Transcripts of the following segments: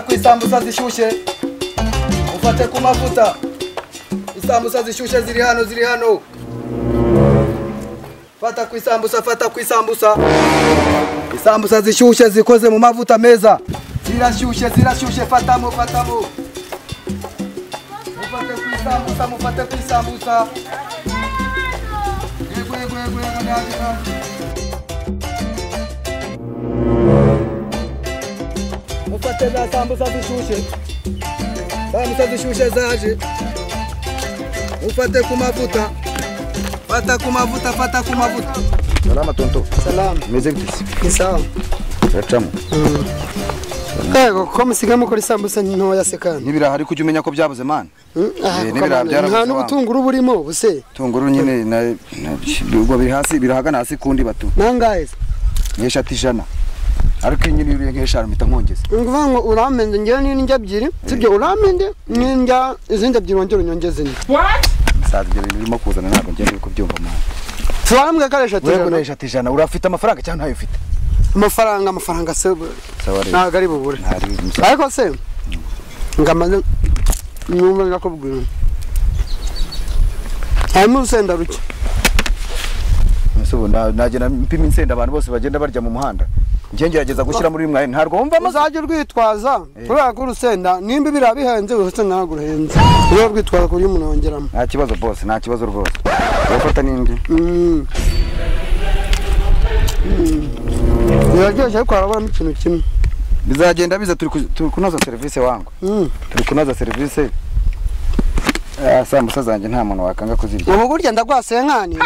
isambusa zishyushye ufate ku mavuta isambusa zishyushye ziri hano ziri hano fata ku isambusa fata ku isambusa isambusa zishyushye zikoze mu mavuta meza zirashyushye zirashyushye fatamo fatamo mufate ku isambusa mufate ku isambusa yego yego yego yego nange nange mufate za sambusa zishyushye sambusa zishyushye zaje mufate ku mavuta fata ku mavuta fata ku mavuta Salama tonto. salamu Meze gute? Ni sawa Turacamo. kego ko musigaye mukora isambusa ntoya se kandi N'ibiraha ariko ujya umenya ko byabuze man. Mm, aha, Eh, ko n'ibiraha kamana, byarabuze nta wa- n'ubutunguru burimo buse Tunguru nyine na na- ubwo biri hasi birahagana hasi kundi batu. nangaye se Nkeshatu ijana. Ariko iyi nyine yuriye nk'eshanu mpita nkongeza. ni ukuvuga ngo uramende ngewe n'indya ebyiri sibyo uramende n'indya izindi ebyiri wongere unyongeze indi Saza ibyo bintu birimo kuzana ntabwo ngenda uri kubyumva man. turambwe ko ari eshatu Wewe ijana. kuna eshatu ijana urafite amafaranga cyangwa ntayo ufite? amafaranga amafaranga se bu- Sawa rero. ntabwo ari bubure Ntari umusatsi. ariko se ngo amaze numva nakubwira harimo urusenda ruke Ese ubu na- nagenda mpima insenda abantu bose bagenda barya mu muhanda. Njye ngerageza gushyira muri mwaye ntarwo wumva amazi. uzajya urwitwaza kubera ko urusenda nimba ibiriya bihenze wese ntabwo uruhenze iyo urwitwaza ku buryo umuntu yongeramo Nta kibazo boss, nta kibazo rwose. Urafata n'indi. Mm. Mm. biraryoshye ariko harabamo ikintu kimwe bizagenda biza turi ku- turi kunoza serivisi wangu Mm. turi kunoza serivisi Ah, sambusa zanjye nta muntu wakanga kuzirya ubu burya ndagwaseye nkani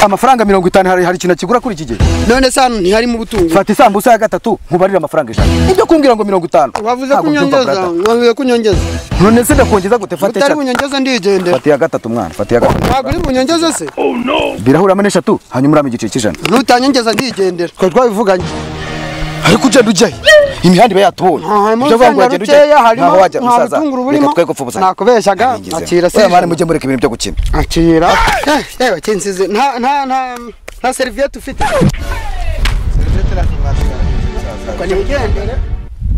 amafaranga mirongo itanu hari hari ikintu kigura kuri iki gihe none se hano ntiharimo ubutunguru fata isambusa ya gatatu nkubarire amafaranga ijana ibyo kumbwira ngo mirongo itanu wavuze Ntabwo mbyumva, kunyongeza brother. wavuze kunyongeza none se ndakongeza gute fata utari eshatu bunyongeze ndigendera fata iya gatatu mwana fata iya gatatu ntabwo uri bunyongeze se birahuramo n'eshatu hanyuma urama igiciro cy'ijana nutanyongeza ndigendera twari twabivuganye ariko ugenda ujyayo imihanda iba yatubonye harimo Ibyo avuga ngo urusenda wagenda ujyayo rukeya harimo ntaho wajya nta musaza butunguru reka burimo twe gupfa nakubeshyaga akira se mwana mujye mureka ibintu byo gukina akira Eh, yewe kinsize nta nta nta nta seriviyete ufite ubwo nigendere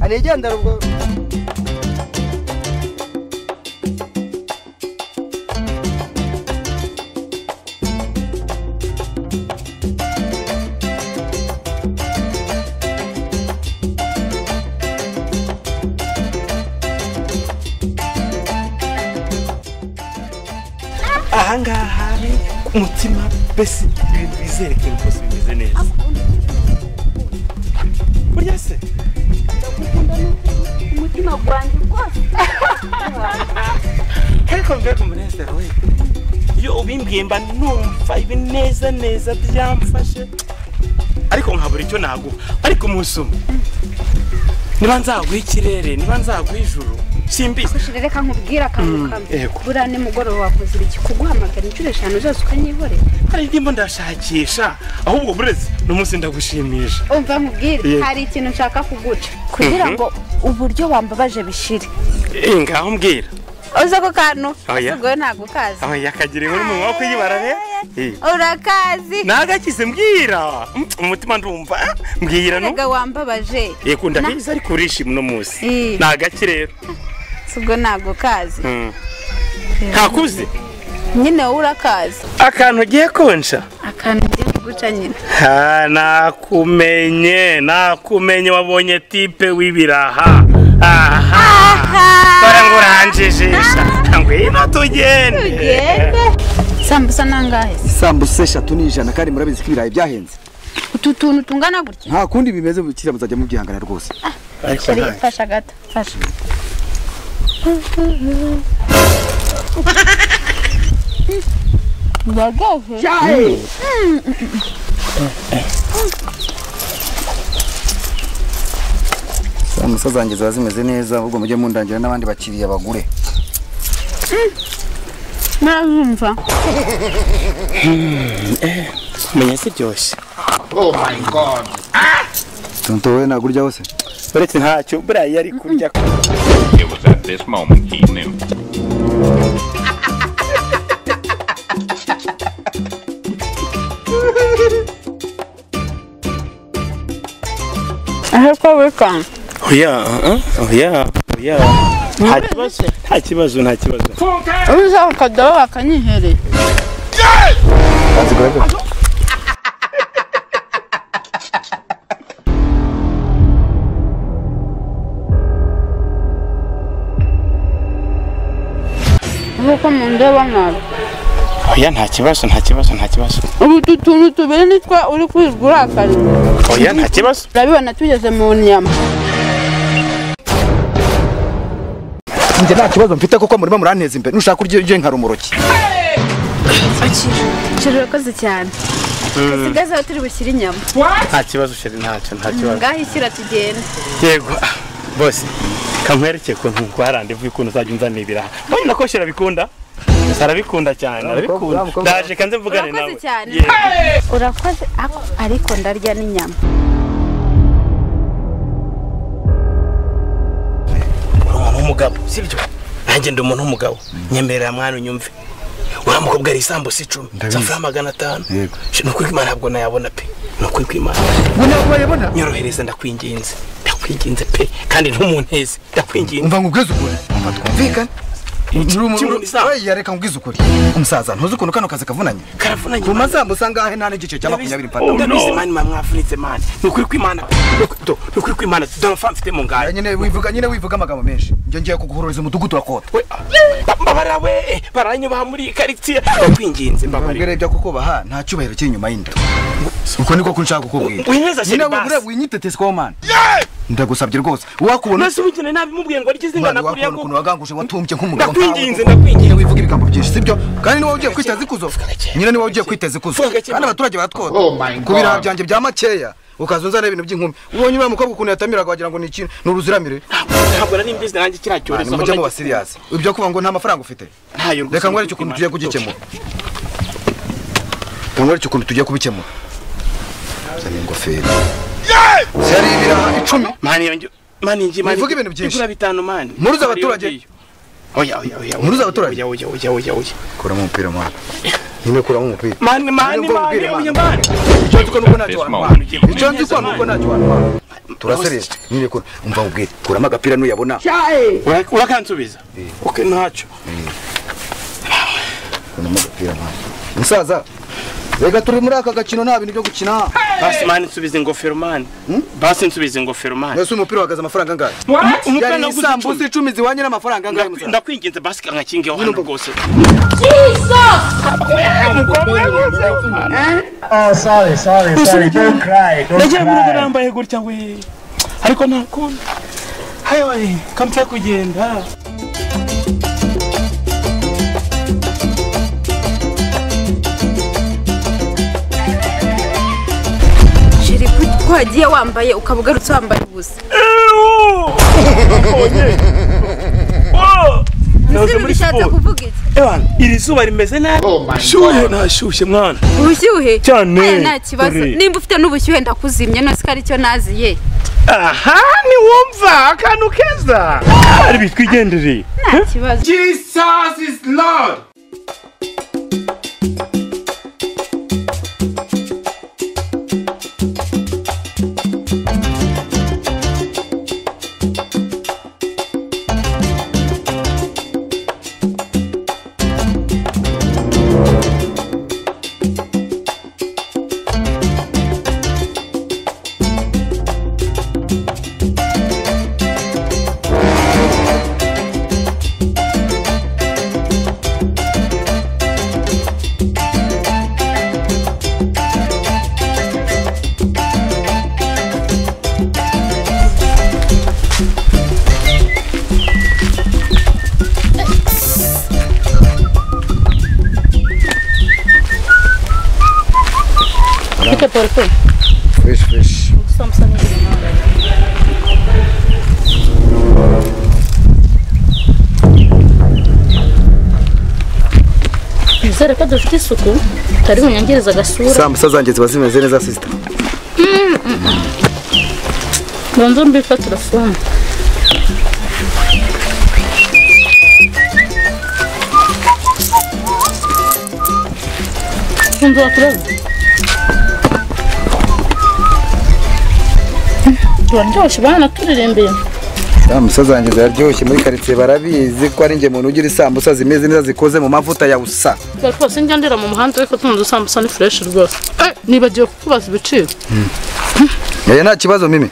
anigendere ubwo ahangaha hari umutima mbese ibintu bizerekana rwose bimeze neza burya se umutima gwanjye rwose ariko mbega umunezero we iyo ubimbwiye mba numva ibi neza neza byamfashe ariko nkabura icyo naguha ariko umunsi umwe niba nzaguha ikirere niba nzaguha ijuru simbizi Shira, reka nkubwire akantu kamwe yego. buriya nimugoroba wakoze iki kuguhamagara inshuro eshanu zose ukanyihorera hari ndimo ndashakisha ahubwo burezi n'umunsi ndagushimisha umva nkubwire Yego. hari ikintu nshaka kuguca kugira ngo uburyo wambabaje bishire Eh, ngaho mbwira uzi ako kantu Oya. asigaye ntabwo kazi aho yakagiriye muri mu maboko y'ibara rero Eh. urakazi nagakize mbwira Mm, umutima ndumva ah, mbwira no rega wambabaje yego ndabizi ariko urishima uno munsi Eh. ni agaki rero asigaye ntabwo kazi Mm. ntakuze nyine wowe urakazi akantu ugiye konsha akantu ngiye kuguca nyine Ha, nakumenye nakumenye wabonye tipe w'ibiraha aha dore ngo uranjijisha ngwino tugende tugende sambusa nangahe se isambusa eshatu ni ijana kandi murabizi ko ibirayi byahenze utu tuntu tungana gutya nta kundi bimeze kiriya muzajya mubyihangana rwose Shira, fasha gato fasha Ndagahe. samusa zanjye ziba zimeze neza ahubwo mujye mundangira n'abandi bakiriya bagure Nazumva. menya ziryoshye tonto wowe ntabwo urya hose uretse ntacyo buriya yari kurya It was at this moment he knew. Ahari ko wikanga. oya oya ya nta kibazo nta kibazo nta kibazo uza ukajya wakanyihereye nk'uko mundeba nabi oya nta kibazo nta kibazo nta kibazo ubu utu tuntu tubiri nitwe uri kwirirwa urakarira oya nta kibazo urabibona tugeze mu nyama njye nta kibazo mfite kuko murimo muranteza imbere nushaka uryo uryo nka rumoroki Juru urakoze cyane hasigaze aho turi bushyire inyama nta kibazo sheri ntacyo nta kibazo ngaho ishyira tugenda yego ah, bose kamwerekeye ukuntu nkwarandivuye ukuntu uzajya unzanira ibiraha mbona nako sheri abikunda arabikunda cyane arabikunda ndaje kanze mvugane nawe urakoze cyane Yego. urakoze ako- ariko ndarya n'inyama uri umuntu w'umugabo sibyo nanjye ndi umuntu w'umugabo nyemerera mwana unyumve uriya mukobwa ari isambusa icumi zafura magana atanu Yego. ni ukuri kw'imana ntabwo nayabona pe ni ukuri kw'imana ntabwo wayabona nyorohereza ndakwinginze ndakwinginze pe kandi ntumunteze ndakwinginze umva nkubwize ukuri umva twumvikane Kimwe isaha. Oya, reka nkubwize ukuri umusaza ntuzi ukuntu kano kazi kavunanye karavunanye ku mani. masambusa ngahe nta n'igice cya makumyabiri Ndabizi- mpana Oh, ndabizi mani mwa mwavunitse mani ni ukuri kw'imana Ni ukuri- do- ni ukuri kw'imana dore amafaranga mfite mu Ya, ngaya nyine wivuga nyine wivuga amagambo menshi njye ngiye kuguhoreza umudugudu wa kota We- ba- mbabara we baranyubaha muri iyi karitsiye ndakwinginze mbabarira ubwire byo kukubaha nta cyubahiro kiri inyuma y'inda uko niko kunshaka kukubwira Winyeza sheri nyine basi. wibure winyitetese kwa mana ndagusabye rwose wakubona nasi ubigene nabi mubwiye ngo arikize umwana ingana kuriya wakubona ngo ukuntu waganguje watumbye nk'umugabo ndakwinginze nkawe. ndakwinginze nyine wivuga ibigambo byinshi sibyo kandi niwowe ugiye kwiteza ikuzo gake. nyine niwowe ugiye kwiteza ikuzo Vuga gake, kandi mama. abaturage baratwota ku biraha byanjye bya makeya ukaza unzana ibintu by'inkumi ubonye uriya mukobwa ukuntu yatamiraga wagira ngo ni ikintu ni uruziramire ntabwo nari mbizi nanjye kiriya cyorezo nimujye muba siriyasi ibyo kuvuga ngo nta mafaranga ufite ntayo rwose reka nkwereke ukuntu tugiye kugikemura reka nkwereke ukuntu tugiye kubikemura zana ingofero zari ibiraha icumi mani yanjye mani ngi mani Muvuge ibintu byinshi. bigura bitanu mani Mpuruza abaturage. oya oya oya Mpuruza abaturage. oya oya oya oya oya kuramo umupira mwana nyine kuramo umupira mani mani Nubwo mani ubwire, oya mani. mani icyo nzi ko nuko ntacyo This wantwara moment he icyo nzi ko nuko ntacyo wantwara turasereza nyine ko umva ubwire kuramo agapira nuyabona Ura- urakansubiza okay ntacyo kuramo agapira mwana musaza reka turi muri aka gakino nta bintu byo gukina basi mani nsubiza ingofero mani basi nsubiza ingofero mani mbese umupira uhagaze amafaranga angahe umupira yari naguze isambusa icumi icumi ziwanye n'amafaranga angahe Ndaku- musaza ndakwinginze basi kangakingeho hano rwose Oh, sorry, sorry, sorry. Don't cry. Don't nagiye muri cry. rambaye gutya we ariko ntakunda hayo kamfite kugenda jiri ko wagiye wambaye ukaba ugarutse wambaye ubusa ese Nahoze muri bishatse siporo kuvuga iki Ewan, iri zuba rimeze nabi shyuhe nashyushye mwana ubushyuhe Cyane. Aya, nta kibazo Dore. nimba ufite n'ubushyuhe ndakuzimya nose ko aricyo naziye aha ntiwumva akantu keza ari bitwigendere nta kibazo jesus is lord fresh fresh Nizere ko dufite isuku tutari bunyangereza agasura sambusa zanjye ziba zimeze neza sisita banza mbifatira fone Wumva wakureba turaryoshye bana turerembeye Samusa zanjye ziraryoshye muri karitsiye barabizi ko ari njye muntu ugira isambusa zimeze neza zikoze mu mavuta ya usa. rwose njya ndira mu muhanda ariko tuno dusambusa ni fureshi rwose Eh, nibagiwe kukubaza ibiciro Yaya nta kibazo mimi.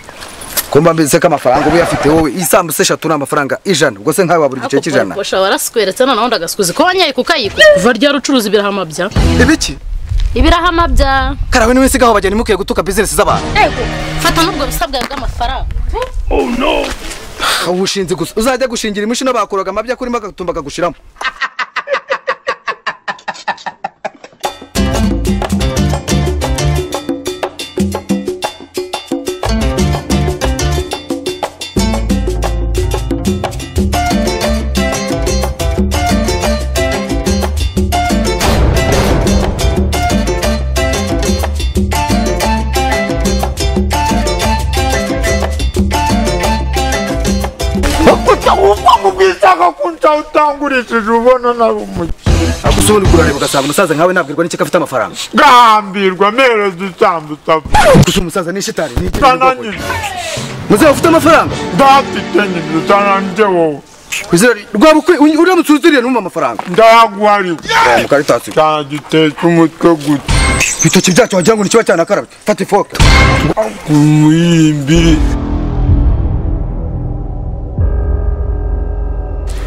Kumba mbese ko amafaranga ubu yafite wowe isambusa eshatu ni amafaranga ijana ubwo se nkawe wabura igice Ako cy'ijana. kwarikosha warasweretse noneho ndagasukuza ko wanyereka ukayiko kuva rya rucuruzi ibirahama bya Ibiki? ibirahama bya Karawe niwe sigaho bageni mukiye gutuka business z'abantu. yego fata n'ubwo busa bwawe bw'amafaranga Ubushinzi gusa uzajya gushingira imishino bakuraga amabya kurimo agatumba akagushiramo. utangurishije ubona nawe umuki Agusubira kurareba ugasanga umusaza nkawe nabwirwa n'icyo afite amafaranga. gahambirwa mpereza isambusa Gusa umusaza ni shitani. ni ikibi n'ubwoko. utananije Muzehe ufite amafaranga? ndafite nyine utananije wowe Kwizera rwaba ukwi- uramutse uziriye numva amafaranga. ndayaguhariye Mukaritasi. cyagiteka umutwe gutya Ibitoki byacu wagira ngo ni kiba cyanakarabye. Fata ifoke. umuyimbiri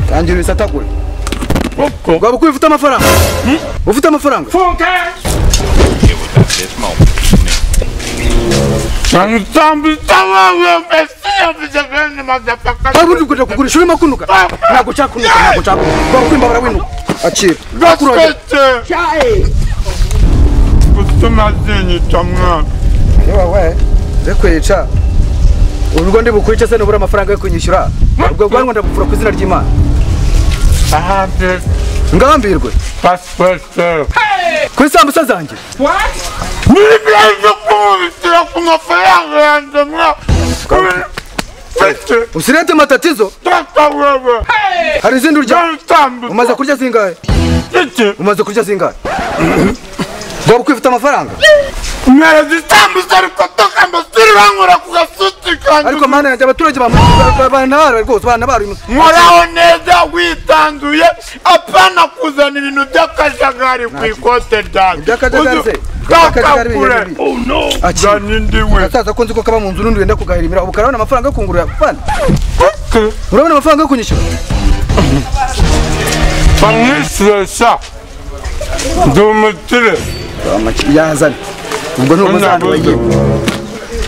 Tangira ibisatagura. koko Rwaba uko ufite amafaranga? Ufite amafaranga? It was at this moment he knew. sambusa wowe mbese bene madapaka Hari ubundi ukajya kugurisha urimo kunuka? Ntabwo cyakunuka, ntabwo cyakunuka. Rwaba ukwimba barawinuka. Akira. Akurogera. gasetse gutuma zinyita mwana Yewe we. Reko yica. Urwo ndi bukurice se nubura amafaranga yo kunyishyura. Ubwo bwanwa ndabupfura ku izina ry'Imana. ahambere Ngambirwe. pasipaseru Ku isambusa zanjye. nibyo kumubitira ku mafaranga yanjye mwana mfite Usilete matatizo. data wewe Hari izindi urya. sambusa Umaze kurya zingahe? mfite Umaze kurya zingahe? Rwaba uko ufite amafaranga? mpereza isambusa ariko tokambasiri bankora ku gasuti kanjye ariko mana yanjye abaturage bantabara rwose bantabara nkoraho neza witanzuye apana kuzana ibintu by'akajagari ku ikote ryanjye Iby'akajagari se? Iby'akajagari kakakure bihe bibi. Aki. zana indi we agasaza ko nzi ko kaba mu nzu n'undi wenda kugahirimira ubu karabona amafaranga yo kungurira fana urabona amafaranga yo kunyishyura bamwishyushya ndi umukire yazane ubwo ni umuzano Ntabwo. wagiye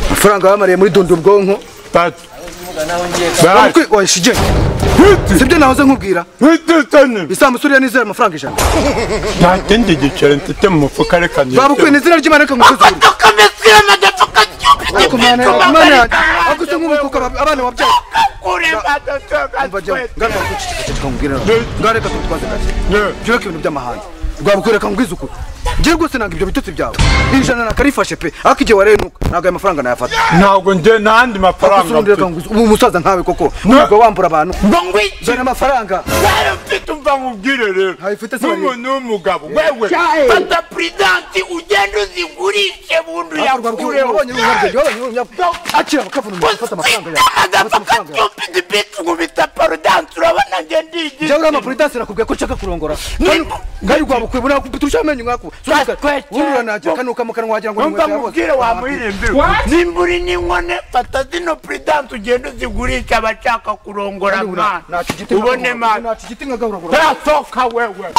amafaranga bamariye muri dundi ubwonko tatu Urabona ko- oya shige sibyo nahoze nkubwira ntitukanye isambusa uriya nizera amafaranga ijana nta kindi giceri mfite mu mufuka reka niyo babukwe n'izina ry'imana reka ngusuzume tukamesira amadafuka cy'ubiti ariko mana yanjye mana yanjye agusa nk'umukuka abana wabyaye kure Umva jya badatoka ngana guceceka nkubwira ngana reka tutwaze gake byubaka ibintu by'amahanga rwabukwereka ngo izukuru ngewe rwose nanga ibyo bitotsi byawe ijana nakarifashe pe ariko igihe warenuka ntabwo ayo mafaranga nayafata ntabwo njye nta yandi mafaranga Gusa ubundi reka mfite nguzi- ubu umusaza nkawe koko nubwo wambura abantu ngo ngwiki jana amafaranga Wari ufite umva nkubwire rero Ntabifite se n'umuntu w'umugabo wewe fata puridansi ugende uzigurishe bundi uyakureho akira bakavuna afata amafaranga yawe afata agafuka amafaranga yawe cyupidi biti nkubita paridansi urabona njye ndigira njyewe uriya mapuridansi nakubwiye ko nshaka kurongora ngari rwabukwe buriya kuturusha amenyo nkako Gatweke. wurura nacyo kanuka mu kanwa wagira ngo ni wumva inkweto yawe. nkubwire wamuririmbira nimba uri n'inkone fata zino puridansi ugende uzigurishe abashaka kurongora Kandi mwana naca igiti ubone nkagahura- mwana naca igiti nkagahura- tarasohoka wewe